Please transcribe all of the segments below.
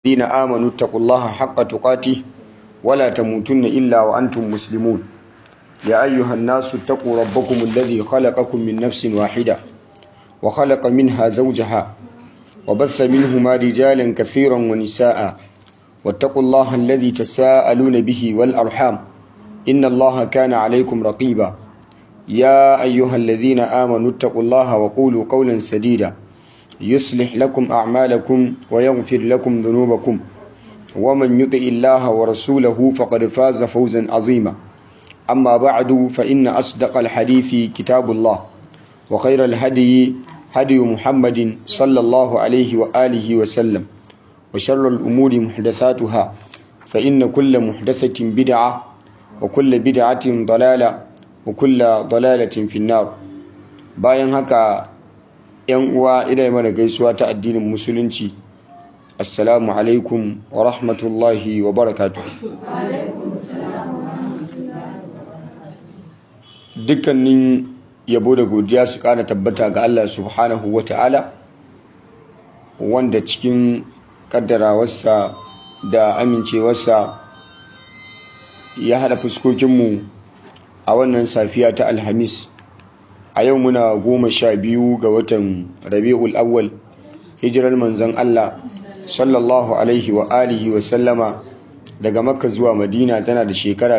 الذين آمنوا اتقوا الله حق تقاته ولا تموتن إلا وأنتم مسلمون يا أيها الناس اتقوا ربكم الذي خلقكم من نفس واحدة وخلق منها زوجها وبث منهما رجالا كثيرا ونساء واتقوا الله الذي تساءلون به والأرحام إن الله كان عليكم رقيبا يا أيها الذين آمنوا اتقوا الله وقولوا قولا سديدا يصلح لكم أعمالكم ويغفر لكم ذنوبكم ومن يطع الله ورسوله فقد فاز فوزا عظيما أما بعد فإن أصدق الحديث كتاب الله وخير الهدي هدي محمد صلى الله عليه وآله وسلم وشر الأمور محدثاتها فإن كل محدثة بدعة وكل بدعة ضلالة وكل ضلالة في النار bayan haka yan uwa ina mana gaisuwa ta addinin musulunci assalamu alaikum wa rahmatullahi wa barakatuh dukkanin yabo da godiya su kara tabbata ga Allah subhanahu wa ta'ala wanda cikin kaddarawarsa da amincewarsa ya hada fuskokinmu a wannan safiya ta alhamis a yau muna goma sha biyu ga watan rabi'ul awwal hijirar manzon Allah sallallahu alaihi wa alihi wa sallama daga makka zuwa madina tana da shekara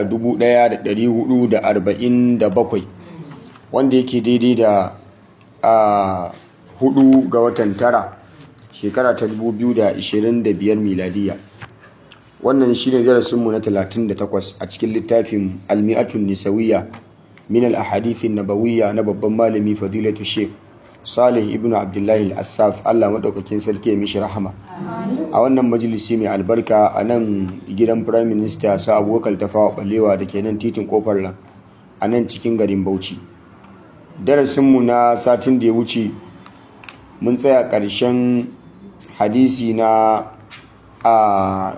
1447 wanda yake daidai da a hudu ga watan tara shekara ta 2025 miladiya wannan shine darasinmu na 38 a cikin littafin almi'atun nisawiyya min al-ahadith nabawiyya na babban malami fadilatu sheikh salih ibnu abdullahi al-assaf Allah madaukakin sarki ya mishi rahama a wannan majalisi mai albarka a nan gidan prime minister sa abubakar tafawa balewa da ke nan titin kofar nan a nan cikin garin bauchi darasinmu na satin da ya wuce mun tsaya ƙarshen hadisi na a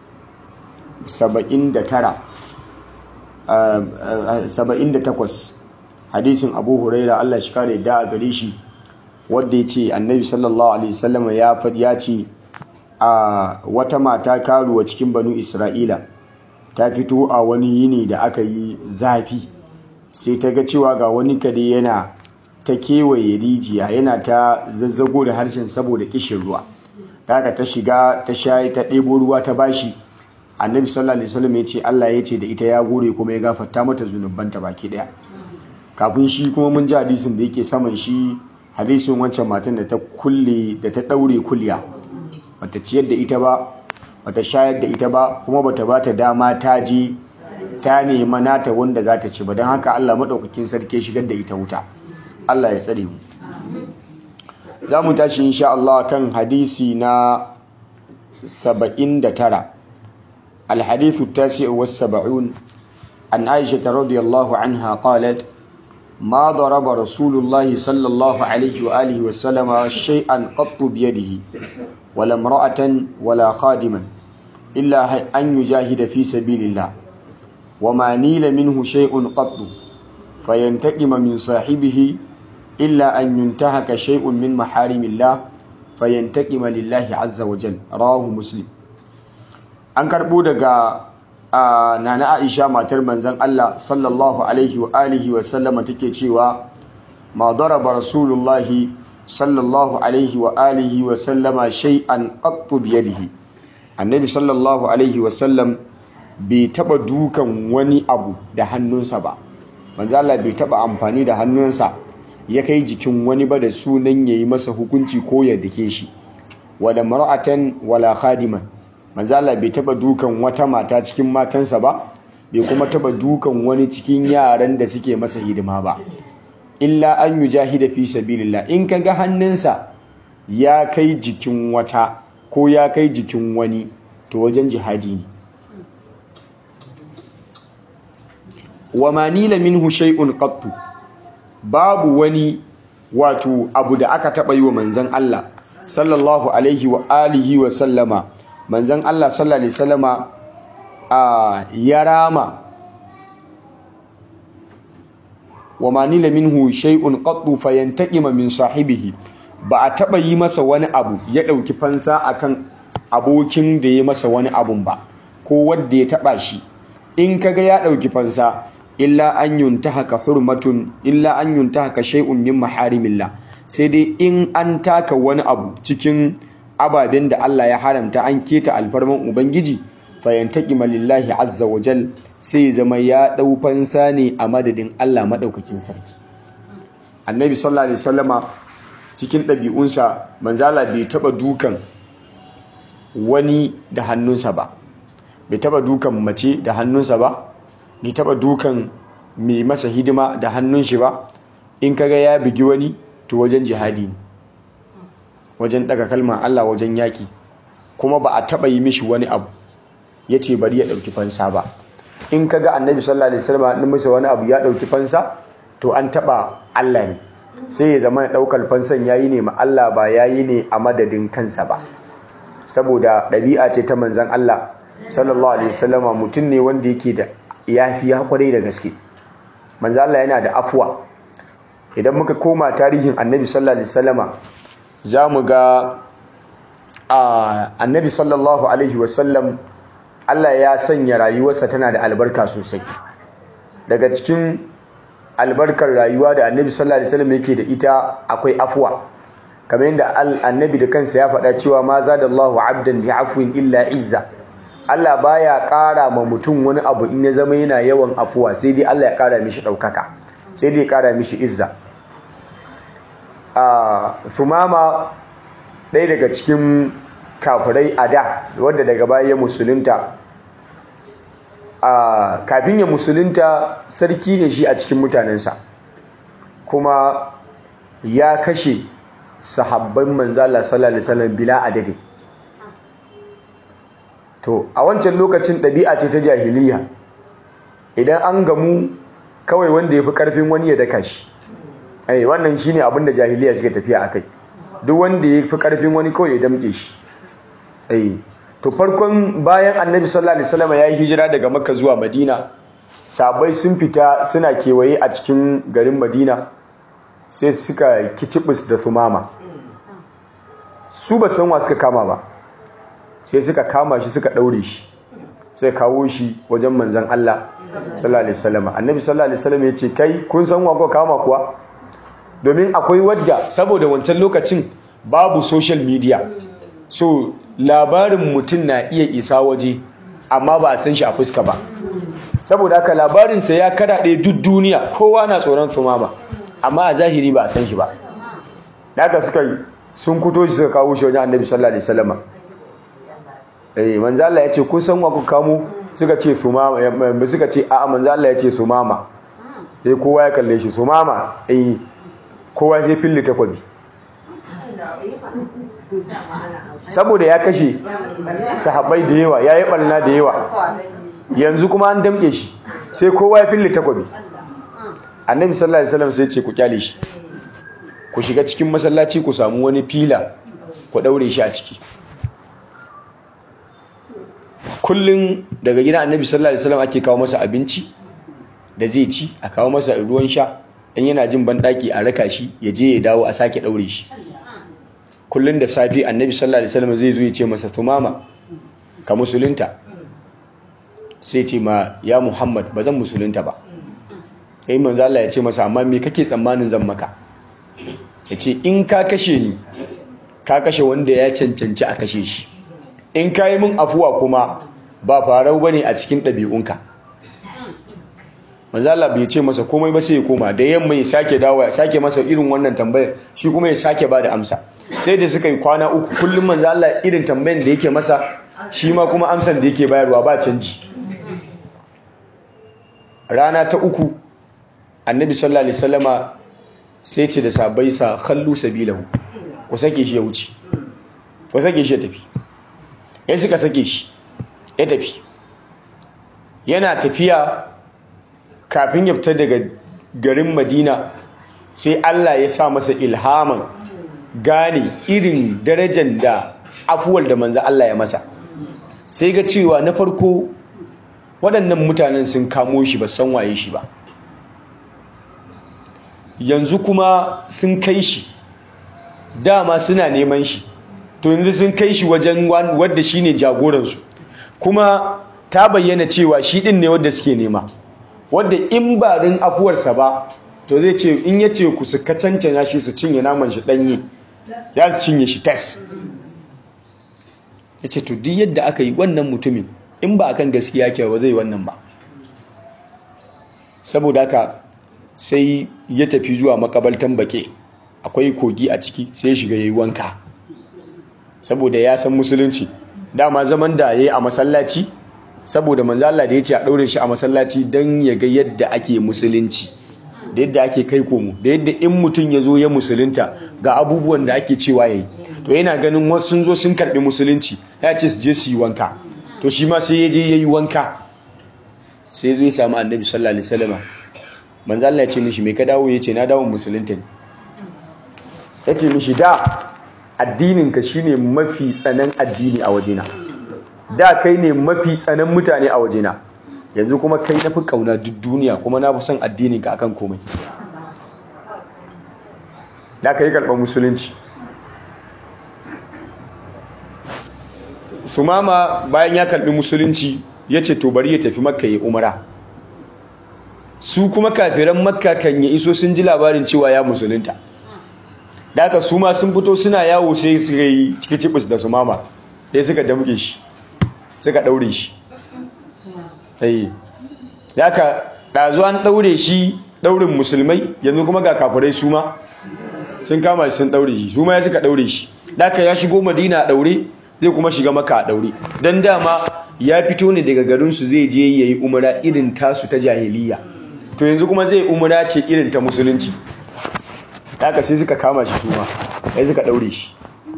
79 78 hadisin abu huraira allah shi kare da a gare shi wadda ya ce annabi sallallahu alaihi wasallam ya faɗi ya ce a wata mata karuwa cikin banu isra'ila ta fito a wani yini da aka yi zafi sai ta ga cewa ga wani kare yana ta kewaye rijiya yana ta zazzago da harshen saboda kishin ruwa daga ta shiga ta shayi ta ɗebo ruwa ta bashi annabi sallallahu alaihi wasallam ya ce Allah ya ce da ita ya gore kuma ya gafarta mata zunubanta baki daya kafin shi kuma mun ji hadisin da yake saman shi hadisin wancan matan da ta kulle da ta daure kulya bata ciyar da ita ba bata shayar da ita ba kuma bata bata dama ta je ta nema nata wanda za ta ci ba don haka Allah madaukakin sarki shigar da ita wuta Allah ya tsare mu za mu tashi insha Allah kan hadisi na 79 الحديث التاسع والسبعون عن عائشة رضي الله عنها قالت ما ضرب رسول الله صلى الله عليه وآله وسلم شيئا قط بيده ولا امرأة ولا خادما إلا أن يجاهد في سبيل الله وما نيل منه شيء قط فينتقم من صاحبه إلا أن ينتهك شيء من محارم الله فينتقم لله عز وجل رواه مسلم an karɓo daga nana aisha matar manzon Allah sallallahu alaihi wa alihi wa sallama take cewa ma daraba rasulullahi sallallahu alaihi wa alihi wa sallama shay'an qattu bi yadihi annabi sallallahu alaihi wa sallam bai taba dukan wani abu da hannunsa ba manzo Allah bai taba amfani da hannunsa ya kai jikin wani ba da sunan yayi masa hukunci ko ya dake shi wala mar'atan wala khadiman manzala bai taba dukan wata mata cikin matansa ba bai kuma taba dukan wani cikin yaran da suke masa hidima ba illa an yujahida fi sabilillah in kaga hannunsa ya kai jikin wata ko ya kai jikin wani to wajen jihadi ne wa manila minhu shay'un qattu babu wani wato abu da aka taba yi wa manzon Allah sallallahu alaihi wa alihi wa sallama manzan Allah sallallahu alaihi wasallama a ya rama wa manila minhu shay'un qattu fayantaqima min sahibihi ba a taba yi masa wani abu ya dauki fansa akan abokin da ya masa wani abun ba ko wanda ya taba shi in kaga ya dauki fansa illa an yuntahaka hurmatun illa an yuntahaka shay'un min maharimillah sai dai in an taka wani abu cikin ababen da Allah ya haramta an keta alfarman ubangiji fayantaqima lillahi azza wa jal sai zama ya dau fansa ne a madadin Allah madaukakin sarki annabi sallallahu alaihi wasallama cikin ɗabi'unsa manzala bai taba dukan wani da hannunsa ba bai taba dukan mace da hannunsa ba bai taba dukan mai masa hidima da hannun shi ba in kaga ya bigi wani to wajen jihadi ne wajen daga kalmar Allah wajen yaki kuma ba a taba yi mishi wani abu yace bari ya dauki fansa ba in kaga annabi sallallahu alaihi wasallam din masa wani abu ya dauki fansa to an taba Allah ne sai ya zama daukar fansan yayi ne ma Allah ba yayi ne a madadin kansa ba saboda ɗabi'a ce ta manzon Allah sallallahu alaihi wasallama mutum ne wanda yake da yafiya kwarai da gaske manzo Allah yana da afwa idan muka koma tarihin annabi sallallahu alaihi wasallama zamu ga annabi sallallahu alaihi wasallam Allah ya sanya rayuwarsa tana da albarka sosai daga cikin albarkar rayuwa da annabi sallallahu alaihi wasallam yake da ita akwai afwa kamar yadda annabi da kansa ya faɗa cewa ma zadallahu abdan bi afwin illa izza Allah baya ƙara ma mutum wani abu in ya zama yana yawan afuwa sai dai Allah ya ƙara mishi ɗaukaka sai dai ya ƙara mishi izza a sumama ɗaya daga cikin kafirai a da wadda daga baya ya musulunta a kafin ya musulunta sarki ne shi a cikin mutanensa kuma ya kashe sahabban manzala sallallahu alaihi wasallam bila adadin to a wancan lokacin ɗabi'a ce ta jahiliya idan an gamu kawai wanda ya fi ƙarfin wani ya daka shi ai wannan shine abin da jahiliya suke tafiya akai duk wanda ya fi ƙarfin wani kawai ya damƙe shi ai to farkon bayan annabi sallallahu alaihi wasallam ya yi hijira daga makka zuwa madina sabai sun fita suna kewaye a cikin garin madina sai suka kicibis da sumama su ba san wa suka kama ba sai suka kama shi suka daure shi sai kawo shi wajen manzon Allah sallallahu alaihi wasallam annabi sallallahu alaihi wasallam ya ce kai kun san wa ko kama kuwa domin akwai wadda saboda wancan lokacin babu social media so labarin mutum na iya isa waje amma ba a san shi a fuska ba saboda haka labarinsa ya karaɗe duk duniya kowa na tsoron sumama amma a zahiri ba a san shi ba da haka suka yi sun kuto shi suka kawo shi wajen annabi sallallahu alaihi wasallam eh manzo Allah ya ce kun san wa ku kamo suka ce sumama suka ce a'a manzo Allah ya ce sumama sai kowa ya kalle shi sumama eh kowa sai fille takwabi saboda ya kashe sahabbai da yawa ya yi ɓarna da yawa yanzu kuma an damke shi sai kowa ya fille takwabi annabi sallallahu alaihi wasallam sai ce ku kyale shi ku shiga cikin masallaci ku samu wani fila ku daure shi a ciki kullum daga gidan annabi sallallahu alaihi wasallam ake kawo masa abinci da zai ci a kawo masa ruwan sha in yana jin banɗaki a raka shi ya je ya dawo a sake daure shi kullun da safi annabi sallallahu alaihi wasallam zai zo ya ce masa tumama ka musulunta sai ce ma ya muhammad ba zan musulunta ba sai manzo Allah ya ce masa amma me kake tsammanin zan maka ya ce in ka kashe ni ka kashe wanda ya cancanci a kashe shi in ka yi min afuwa kuma ba farau bane a cikin ɗabi'unka manzo Allah bai ce masa komai ba sai ya koma da yamma ya sake dawo ya sake masa irin wannan tambayar shi kuma ya sake ba da amsa sai da suka yi kwana uku kullum manzo Allah irin tambayar da yake masa shi ma kuma amsan da yake bayarwa ba canji rana ta uku annabi sallallahu alaihi wasallama sai ce da sabai sa khallu sabilahu ku sake shi ya wuce ku sake shi ya tafi ya suka sake shi ya tafi yana tafiya kafin ya fita daga garin madina sai Allah ya sa masa ilhaman gane irin darajar da afuwar da manzo Allah ya masa sai ga cewa na farko waɗannan mutanen sun kamo shi ba san waye shi ba yanzu kuma sun kai shi dama suna neman shi to yanzu sun kai shi wajen wadda shi ne jagoransu kuma ta bayyana cewa shi ɗin ne wadda suke nema wadda in ba din afuwarsa ba to zai ce in ya ce ku su kacancana shi su cinye naman shi ɗanye ya su cinye shi tas ya ce to duk yadda aka yi wannan mutumin in ba akan gaskiya ke ba zai wannan ba saboda haka sai ya tafi zuwa makabaltan bake akwai kogi a ciki sai ya shiga yayi wanka saboda ya san musulunci dama zaman da yayi a masallaci saboda manzo Allah da yace a daure shi a masallaci dan ya ga yadda ake musulunci da yadda ake kai komo da yadda in mutum ya zo ya musulunta ga abubuwan da ake cewa yayi to yana ganin wasu sun zo sun karbi musulunci ya ce su je su yi wanka to shi ma sai ya je yayi wanka sai zo ya samu annabi sallallahu alaihi wasallam manzo Allah ya ce mishi me ka dawo yace na dawo musulunta ne yace mishi da addinin ka shine mafi tsanan addini a wajena da kai ne mafi tsanan mutane a wajena yanzu kuma kai na fi kauna duk duniya kuma na fi son addinin ka akan komai da kai karɓar musulunci sumama bayan ya karɓi musulunci ya ce to bari ya tafi makka ya umara su kuma kafiran makka kan ya iso sun ji labarin cewa ya musulunta da aka su ma sun fito suna yawo sai suka yi cikicibis da su mama sai suka damge shi suka daure shi sai ya ka ɗazu an daure shi daurin musulmai yanzu kuma ga kafirai su ma sun kama shi sun daure shi su ma ya suka daure shi da aka ya shigo madina a daure zai kuma shiga maka a daure don dama ya fito ne daga garinsu zai je ya yi umara irin tasu ta jahiliya to yanzu kuma zai umara ce irin ta musulunci haka sai suka kama shi suma sai suka daure shi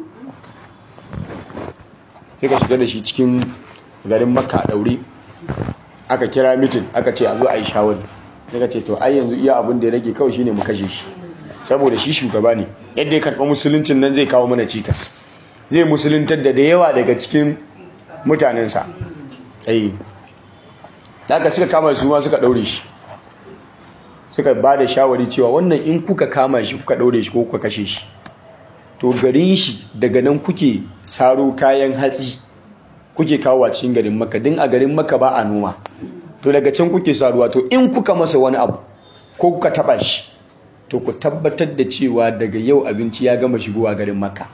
suka shiga da shi cikin garin makka a daure aka kira mitin aka ce a zo a yi shawari suka ce to ai yanzu iya abin da ya rage kawai shine mu kashe shi saboda shi shugaba ne yadda ya karɓa musuluncin nan zai kawo mana cikas zai musuluntar da da yawa daga cikin mutanensa ai haka suka kama su ma suka daure shi suka ba da shawari cewa wannan in kuka kama shi kuka daure shi ko kuka kashe shi to garin shi daga nan kuke saro kayan hatsi kuke kawo cikin garin maka din a garin maka ba a noma to daga can kuke saruwa to in kuka masa wani abu ko kuka taba shi to ku tabbatar da cewa daga yau abinci ya gama shigowa garin maka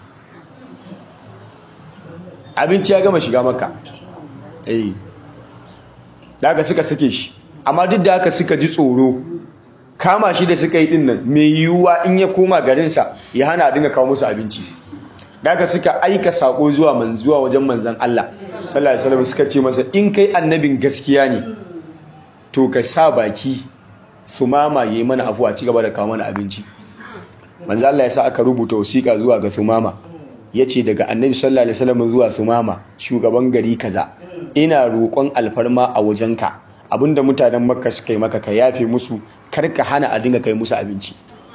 abinci ya gama shiga maka eh da haka suka sake shi amma duk da haka suka ji tsoro kama shi da suka yi din nan mai yiwuwa in ya koma garinsa ya hana a dinga kawo musu abinci da haka suka aika sako zuwa man zuwa wajen manzon Allah sallallahu alaihi wasallam suka ce masa in kai annabin gaskiya ne to ka sa baki su mama yayi mana afuwa ci gaba da kawo mana abinci manzon Allah ya sa aka rubuta wasiƙa zuwa ga Sumama yace daga annabi sallallahu alaihi wasallam zuwa Sumama shugaban gari kaza ina roƙon alfarma a wajenka abinda mutanen makka suka yi maka ka yafe musu karka hana a dinga kai musu abinci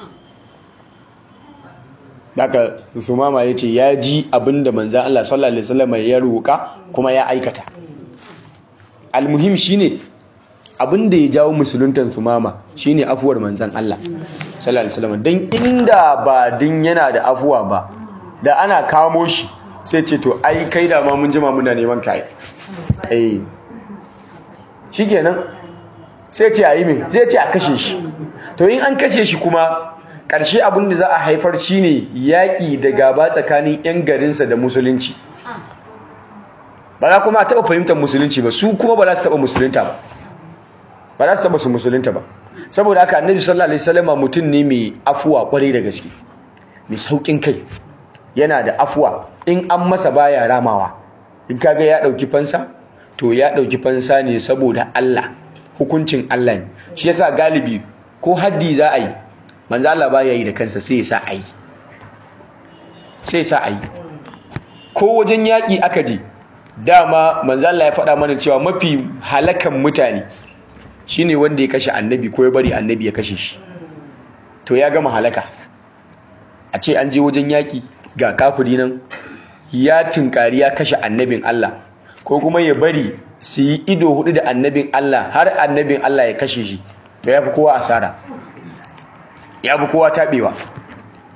daga sumama ya ce ya ji abinda manzan Allah sallallahu alaihi wasallam ya roƙa kuma ya aikata almuhim shine abinda ya jawo musuluntan sumama shine afuwar manzan Allah sallallahu alaihi wasallam dan inda ba din yana da afuwa ba da ana kamo shi sai ce to ai kai da ma mun jima muna neman kai eh shikenan sai ce a yi mai zai ce a kashe shi to in an kashe shi kuma ƙarshe abin da za a haifar shi ne yaƙi da gaba tsakanin 'yan garinsa da musulunci ba za kuma a taɓa fahimtar musulunci ba su kuma ba za su taɓa musulunta ba ba za su taɓa su musulunta ba saboda haka annabi sallallahu alaihi wasallam mutum ne mai afuwa kwarai da gaske mai sauƙin kai yana da afuwa in an masa baya ramawa in kaga ya ɗauki fansa to ya ɗauki fansa ne saboda Allah hukuncin Allah ne shi yasa galibi ko haddi za a yi manzo Allah ba ya yi da kansa sai ya sa a yi sai ya sa a yi ko wajen yaƙi aka je dama manzo Allah ya faɗa mana cewa mafi halakan mutane shine wanda ya kashe annabi ko ya bari annabi ya kashe shi to ya gama halaka a ce an je wajen yaƙi ga kafiri nan ya tunkari ya kashe annabin Allah ko kuma ya bari su yi ido hudu da annabin Allah har annabin Allah ya kashe shi to ya fi kowa asara ya fi kowa taɓewa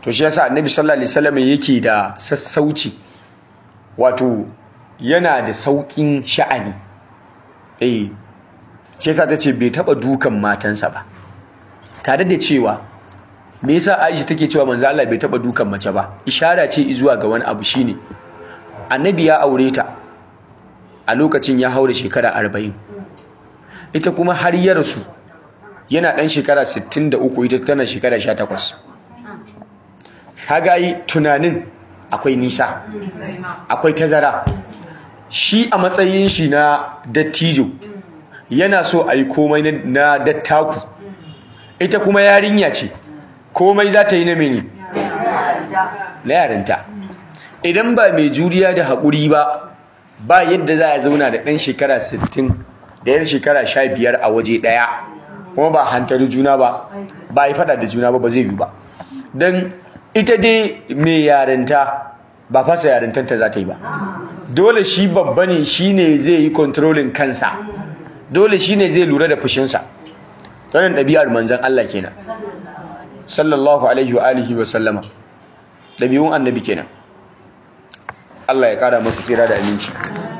to shi yasa annabi sallallahu alaihi wasallam yake da sassauci wato yana da saukin sha'ani eh shi yasa tace bai taba dukan matansa ba tare da cewa me yasa Aisha take cewa manzo Allah bai taba dukan mace ba ishara ce zuwa ga wani abu shine annabi ya aure ta a lokacin ya haure shekara 40 ita kuma har ya rasu yana dan shekara 63 ita tana shekara 18 kaga yi tunanin akwai nisa akwai tazara shi a matsayin shi na dattijo yana so a yi komai na dattaku ita kuma yarinya ce komai za ta yi na mene na yarinta idan ba mai juriya da haƙuri ba ba yadda za a zauna da ɗan shekara 60 da yan shekara 15 a waje ɗaya kuma ba hantari juna ba ba yi fada da juna ba ba zai yi ba don ita dai mai yarinta ba fasa yarintanta za ta yi ba dole shi babba ne shi ne zai yi kontrolin kansa dole shi ne zai lura da fushinsa wannan ɗabi'ar manzan Allah kenan sallallahu alaihi wa alihi wa sallama ɗabi'un annabi kenan Allah ya ƙara masa tsira da aminci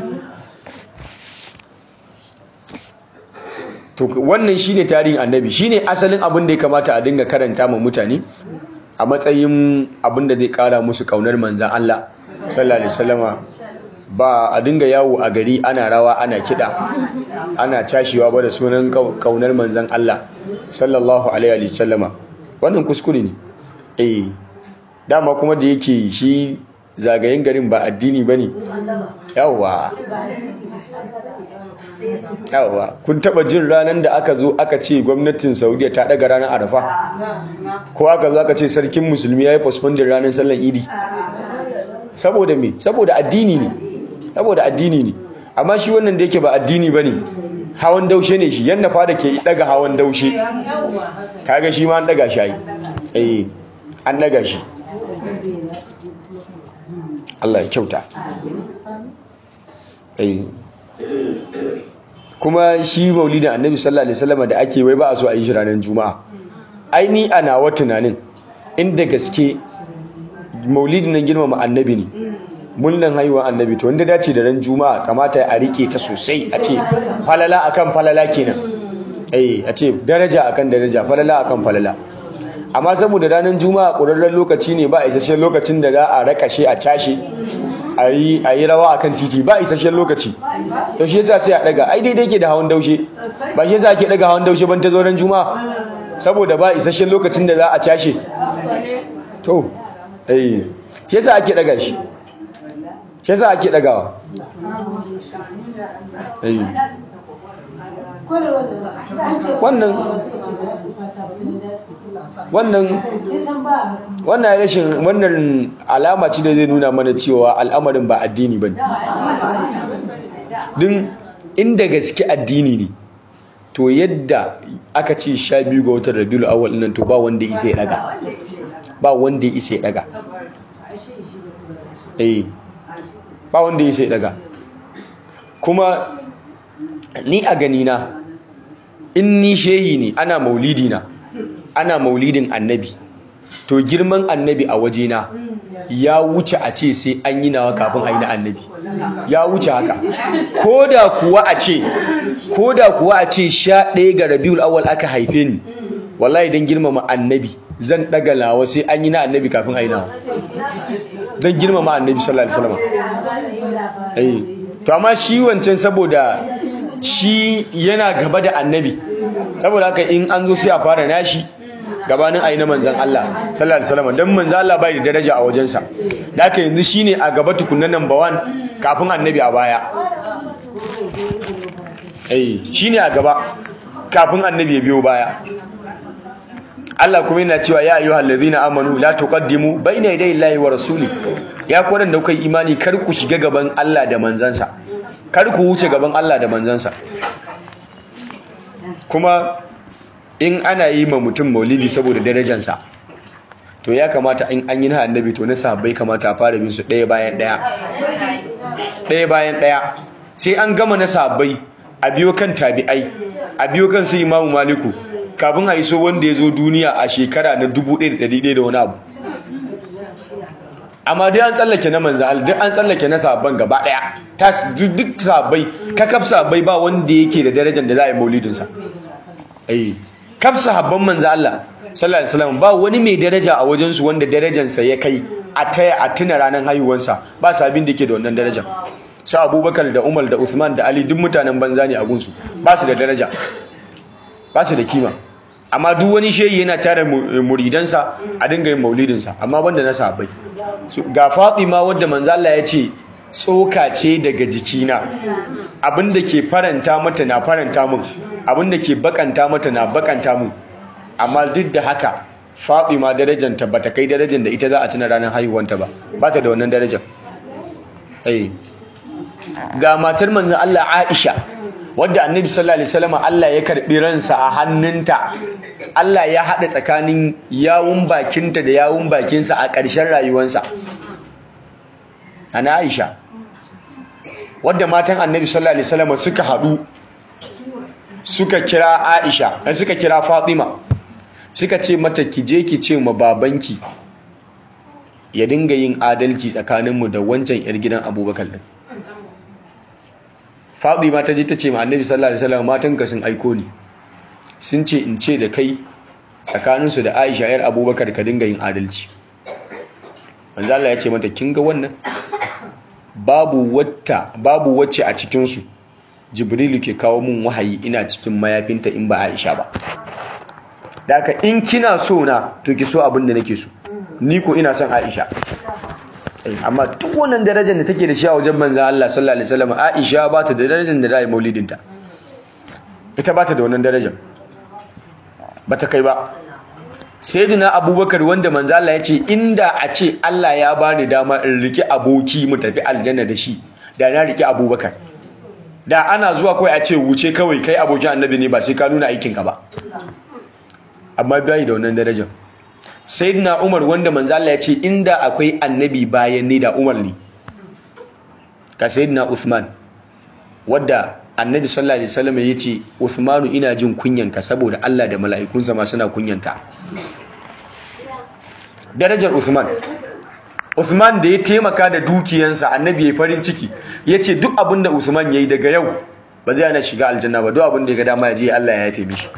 to wannan shine tarihin annabi shine asalin abin da ya kamata a dinga karanta ma mutane a matsayin abin da zai ƙara musu ƙaunar manzan Allah sallallahu alaihi wasallama ba a dinga yawo a gari ana rawa ana kiɗa ana cashewa ba da sunan ƙaunar manzan Allah sallallahu alaihi wasallama wannan kuskure ne eh dama kuma da yake shi zagayen garin ba addini bane yawa yawa kun taba jin ranar da aka zo aka ce gwamnatin saudiya ta daga ranar arafa ko aka zo aka ce sarkin musulmi ya yi postpondin ranar sallan idi saboda me saboda addini ne saboda addini ne amma shi wannan da yake ba addini ba ne hawan daushe ne shi yadda fada ke daga hawan daushe kaga shi ma an daga shi eh an daga shi Allah ya kyauta eh kuma shi maulidin annabi sallallahu alaihi wasallam da ake wai ba a so a yi shi ranar juma'a aini ana wa tunanin inda gaske maulidin nan girmama annabi ne mullan haihuwar annabi to wanda dace da ran juma'a kamata a rike ta sosai a ce falala akan falala kenan eh a ce daraja akan daraja falala akan falala amma saboda ranar juma'a ƙurarren lokaci ne ba a isasshen lokacin da za a rakashe a cashe a yi rawa a kan titi ba a isasshen lokaci to shi yasa sai a daga ai daidai ke da hawan daushe ba shi yasa ake daga hawan daushe ban ta zo ran juma'a saboda ba isasshen lokacin da za a cashe to eh shi yasa ake daga shi shi yasa ake dagawa eh wannan wannan wannan rashin wannan alama ce da zai nuna mana cewa al'amarin ba addini bane din inda gaske addini ne to yadda aka ce sha biyu ga watan rabiul awwal nan to ba wanda isa ya daga ba wanda ya isa ya daga eh ba wanda ya isa ya daga kuma ni a gani na in ni shehi ne ana maulidi na ana maulidin annabi to girman annabi a wajena ya wuce a ce sai an yi nawa kafin a yi na annabi ya wuce haka ko da kuwa a ce ko da kuwa a ce sha ɗaya ga rabiul awal aka haife ni wallahi don girmama annabi zan ɗaga lawa sai an yi na annabi kafin a yi nawa don girmama annabi sallallahu alaihi wasallam to amma shi wancan saboda shi yana gaba da annabi saboda haka in an zo sai a fara nashi gabanin ayi na manzan Allah sallallahu alaihi wasallam dan manzan Allah bai da daraja a wajensa da haka yanzu shine a gaba tukunna number 1 kafin annabi a baya eh shine a gaba kafin annabi ya biyo baya Allah kuma yana cewa ya ayyuhal ladhina amanu la tuqaddimu bayna yaday Allahi wa rasuli ya ku da kuka imani kar ku shiga gaban Allah da manzansa kar ku wuce gaban Allah da manzansa kuma in ana yi ma mutum maulidi saboda darajansa to ya kamata in an yi na annabi to na sahabbai kamata a fara bin su ɗaya bayan ɗaya ɗaya bayan ɗaya sai an gama na sahabbai a biyo kan tabi'ai a biyo kan su imamu maliku kafin a iso wanda ya zo duniya a shekara na 1100 da wani abu amma duk an tsallake na manzan Allah duk an tsallake na sabon gaba daya tas duk sabai kakaf sabai ba wanda yake da darajar da za a yi maulidin sa eh kaf sahabban manzan Allah sallallahu alaihi wasallam ba wani mai daraja a wajen su wanda darajar sa ya kai a taya a tuna ranar haihuwarsa ba sabin da yake da wannan darajar su Abubakar da Umar da Uthman da Ali duk mutanen banza ne a gunsu ba su da daraja ba su da kima amma duk wani shehi yana tare muridansa a dinga yin maulidinsa amma banda na sahabbai ga Fatima wadda manzo Allah ya ce tsoka ce daga jikina abinda ke faranta mata na faranta min abinda ke bakanta mata na bakanta min amma duk da haka Fatima darajanta bata kai darajar da ita za a tuna ranar haihuwanta ba ba ta da wannan darajar eh ga matar manzon Allah Aisha wadda annabi sallallahu alaihi wasallam Allah ya karbi ransa a hannunta Allah ya hada tsakanin yawun bakinta da yawun bakinsa a ƙarshen rayuwarsa ana Aisha wadda matan annabi sallallahu alaihi wasallam suka hadu suka kira Aisha suka kira Fatima suka ce mata ki je ki ce ma babanki ya dinga yin adalci tsakaninmu da wancan yar gidan Abubakar din Fatima ta je ta ce ma Annabi sallallahu alaihi wasallam matanka sun aiko ni sun ce in ce da kai tsakaninsu da Aisha yar Abubakar ka dinga yin adalci manzo Allah ya ce mata kin ga wannan babu wata babu wacce a cikin su Jibrilu ke kawo mun wahayi ina cikin mayafinta in ba Aisha ba daka in kina so na to ki so abin da nake so ni ko ina son Aisha amma duk wannan darajar da take da shi a wajen manzan Allah sallallahu alaihi wasallam Aisha ba ta da darajar da zai maulidinta ita ba ta da wannan darajar ba ta kai ba sayyidina Abubakar wanda manzan Allah ya ce inda a ce Allah ya bani dama in riki aboki mu tafi aljanna da shi da na riki Abubakar da ana zuwa kawai a ce wuce kawai kai abokin annabi ne ba sai ka nuna aikin ka ba amma bai da wannan darajar sayyidina Umar wanda manzo Allah ya ce inda akwai annabi bayan ne da Umar ne ka sayyidina Uthman wanda annabi sallallahu alaihi wasallam ya ce Uthmanu ina jin kunyanka saboda Allah da mala'ikunsa ma suna kunyanka darajar Uthman Uthman da ya taimaka da dukiyansa annabi ya farin ciki yace duk abinda Uthman yayi daga yau ba zai ana shiga aljanna ba duk abin da ya ga dama ya je Allah ya yafe mishi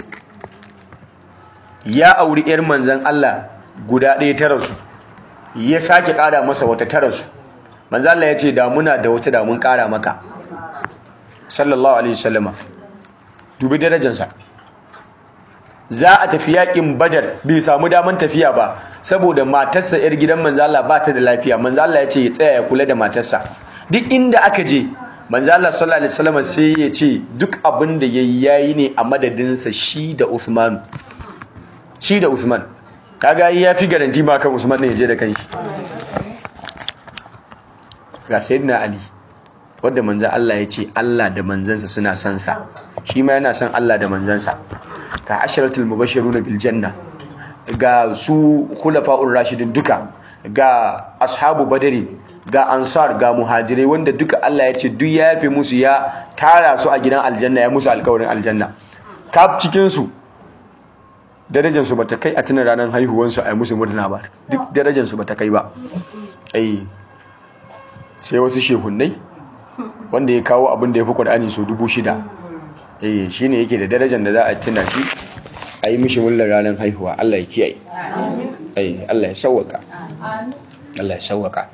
ya auri ‘yar manzan Allah guda ɗaya ta rasu ya sake ƙara masa wata ta rasu manzan Allah ya ce da muna da wata da mun ƙara maka sallallahu alaihi wasallama dubi darajansa za a tafi yaƙin badar bai samu daman tafiya ba saboda matarsa ‘yar gidan manzan Allah ba ta da lafiya manzan Allah ya ce ya tsaya ya kula da matarsa duk inda aka je manzan Allah sallallahu alaihi wasallama sai ya ce duk abin da yayi yayi ne a madadinsa shi da Uthman shi da Usman kaga ya fi garanti ba kan Usman ne je da kanshi ga sayyidina Ali wanda manzon Allah ya ce Allah da manzansa suna son sa shi ma yana son Allah da manzansa ga asharatul mubashiruna bil janna ga su khulafa'ur rashidin duka ga ashabu badari ga ansar ga muhajirai wanda duka Allah ya ce duk ya yafe musu ya tara su a gidan aljanna ya musu alƙawarin aljanna kaf cikin su darajarsu ba ta kai a tunan ranar haihuwansu a yi musu murna ba duk darajarsu ba ta kai ba ai sai wasu shehunai wanda ya kawo abin da ya fi ƙwar'ani so dubu shida eh shi ne yake da darajar da za a tuna shi a yi mishi mullar ranar haihuwa allah ya kiyaye ai allah ya sauwaka allah ya sauwaka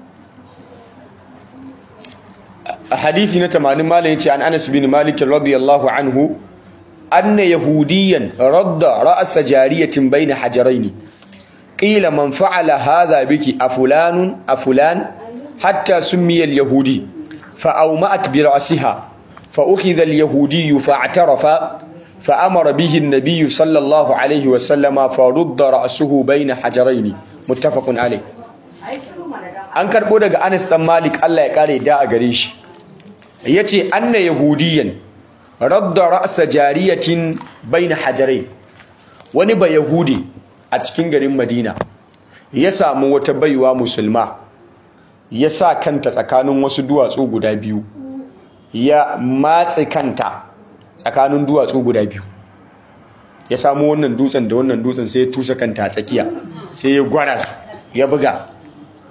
a hadithi na tamanin malam ya ce an anas bin malik radiyallahu anhu أن يهوديا رد رأس جارية بين حجرين قيل من فعل هذا بك أفلان أفلان حتى سمي اليهودي فأومأت برأسها فأخذ اليهودي فاعترف فأمر به النبي صلى الله عليه وسلم فرد رأسه بين حجرين متفق عليه an karɓo daga Anas dan Malik Allah ya kare da a gare shi yace anna yahudiyan radda ra'sa jariyatin baina hajarai wani ba yahudi a cikin garin Madina ya samu wata baiwa musulma ya sa kanta tsakanin wasu duwatsu guda biyu ya matse kanta tsakanin duwatsu guda biyu ya samu wannan dutsen da wannan dutsen sai ya tusa kanta a tsakiya sai ya gwara su ya buga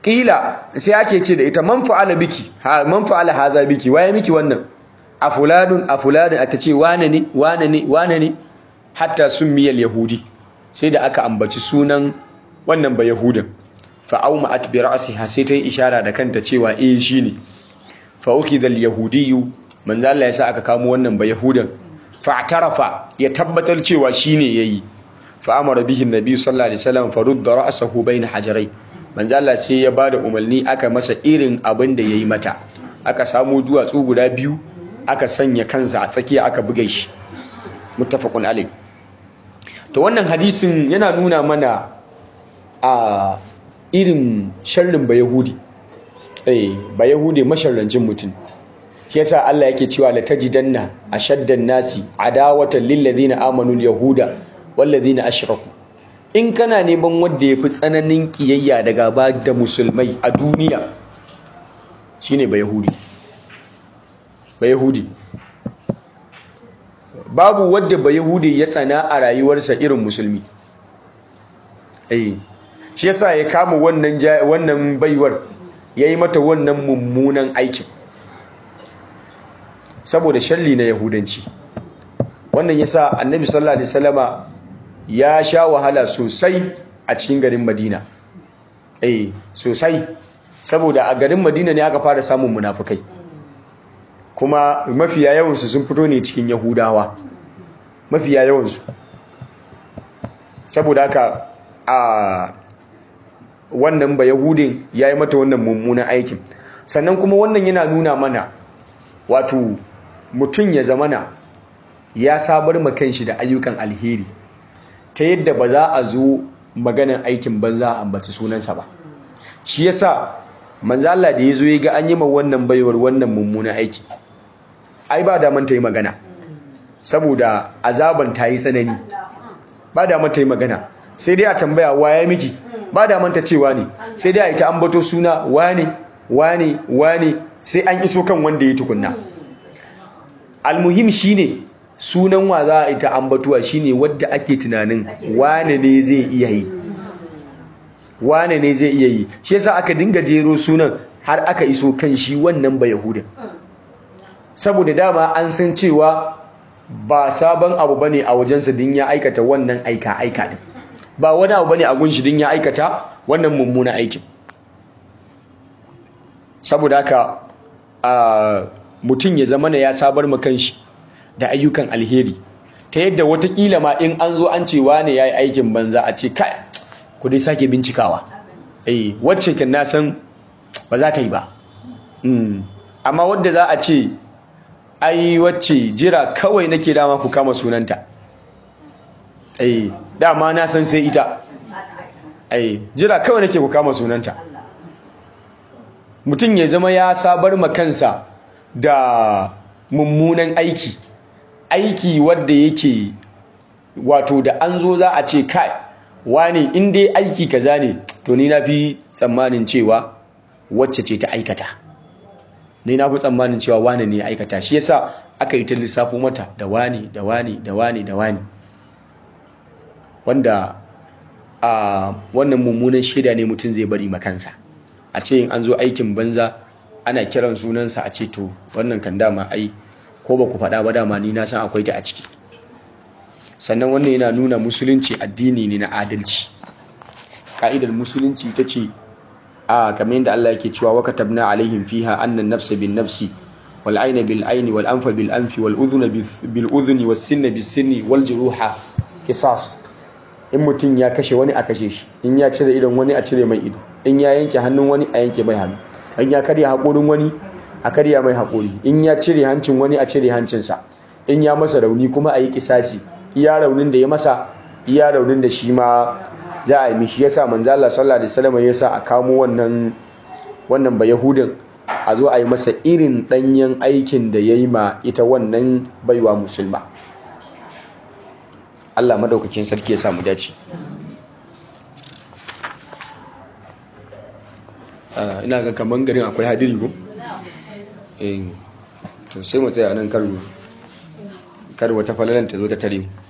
ƙila sai ake ce da ita man fa'ala biki man fa'ala haza biki waye miki wannan a fulanun a fulanun ata ce wane ne wane ne wane ne hatta sun miyal yahudi sai da aka ambaci sunan wannan ba yahudan fa'auma at bi ra'siha sai ta yi ishara da kanta cewa eh shine fa ukidha al-yahudiyyu manzo Allah ya sa aka kamo wannan ba yahudan fa atarafa ya tabbatar cewa shine yayi fa amara bihi an-nabi sallallahu alaihi wasallam fa rudda ra'sahu bayna hajarai manzo Allah sai ya bada umarni aka masa irin abin da yayi mata aka samu duwatsu guda biyu aka sanya kansa a tsakiya aka buge shi muttafaqun alayh to wannan hadisin yana nuna mana a irin sharrin ba yahudi eh ba yahudi masharrancin mutum shi yasa Allah yake cewa la tajidanna ashaddan nasi adawatan lil ladina amanu al yahuda wal ladina ashraku in kana neman wanda yafi tsananin kiyayya da gaba da musulmai a duniya shine ba yahudi ba yahudi babu wadda ba yahudi ya tsana a rayuwarsa irin musulmi eh shi yasa ya kama wannan wannan baiwar yayi mata wannan mummunan aikin saboda shalli na yahudanci wannan yasa annabi sallallahu alaihi wasallama ya sha wahala sosai a cikin garin madina eh sosai saboda a garin madina ne aka fara samun munafukai kuma mafiya yawansu sun fito ne cikin yahudawa mafiya yawansu saboda haka a wannan ba yahudin ya yi mata wannan mummunan aikin sannan kuma wannan yana nuna mana wato mutum ya zamana ya sabar makanshi da ayyukan alheri ta yadda ba za a zo maganan aikin banza a ambaci sunansa ba shi yasa manzo Allah da yazo ya ga an yi ma wannan baiwar wannan mummunan aiki ai ba da man ta yi magana saboda azaban ta yi tsanani ba da man ta yi magana sai dai a tambaya waye miki ba da manta cewa ne sai dai a ita ambato suna wane wane wane sai an iso kan wanda ya tukunna almuhim shine sunan wa za a ita ambatuwa shine wadda ake tunanin wane ne zai iya yi wane ne zai iya yi shi yasa aka dinga jero sunan har aka iso kan shi wannan ba yahuda saboda dama an san cewa ba sabon abu bane a wajensa din ya aikata wannan aika aika din ba wani abu bane a gunshi din ya aikata wannan mummuna aikin saboda haka a mutum ya zama ya sabar ma kanshi da ayyukan alheri ta yadda watakila ma in an zo an ce wane yayi aikin banza a ce kai ku dai sake bincikawa eh wacce kan na san ba za ta yi ba amma wadda za a ce ai wacce jira kawai nake dama ku kama sunanta eh dama na san sai ita ai jira kawai nake ku kama sunanta mutum ya zama ya sabar ma kansa da mummunan aiki aiki wadda yake wato da an zo za a ce kai wani in dai aiki kaza ne to ni na fi tsammanin cewa wacce ce ta aikata ni na fi tsammanin cewa wani ne ya aikata shi yasa aka yi ta lissafo mata da wani da wani da wani da wani wanda a wannan mummunan shaida ne mutum zai bari makansa a ce in an zo aikin banza ana kiran sunansa a ce to wannan kan dama ai ko ba ku faɗa ba dama ni na san akwai ta a ciki sannan wannan yana nuna musulunci addini ne na adalci ka'idar musulunci ta ce a kamar yadda Allah yake cewa wa katabna alaihim fiha anna nafsa bin nafsi wal ayna bil ayni wal anfa bil anfi wal udhuna bil udhuni was sinna bis sinni wal juruha qisas in mutum ya kashe wani a kashe shi in ya cire idon wani a cire mai ido in ya yanke hannun wani a yanke mai hannu in ya karya haƙorin wani a karya mai haƙori in ya cire hancin wani a cire hancinsa in ya masa rauni kuma a yi kisasi iya raunin da ya masa iya raunin da shi ma za a yi mishi yasa manzo Allah sallallahu alaihi wasallam yasa a kamo wannan wannan ba yahudin a zo a yi masa irin danyen aikin da yayi ma ita wannan baiwa musulma Allah madaukakin sarki ya sa mu dace ina ga kaman garin akwai hadiri ko eh to sai mu tsaya nan karu kar wata falalan ta zo ta tare mu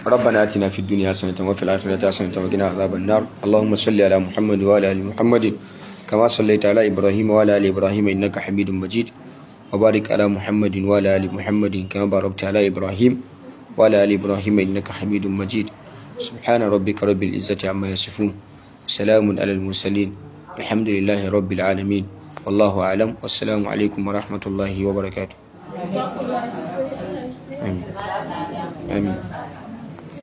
ربنا آتنا في الدنيا حسنة وفي الآخرة حسنة وقنا عذاب النار اللهم صل على محمد وعلى آل محمد كما صليت على إبراهيم وعلى آل إبراهيم إنك حميد مجيد وبارك على محمد وعلى آل محمد كما باركت على إبراهيم وعلى آل إبراهيم إنك حميد مجيد سبحان ربك رب العزة عما يصفون سلام على المرسلين الحمد لله رب العالمين والله أعلم والسلام عليكم ورحمة الله وبركاته آمين آمين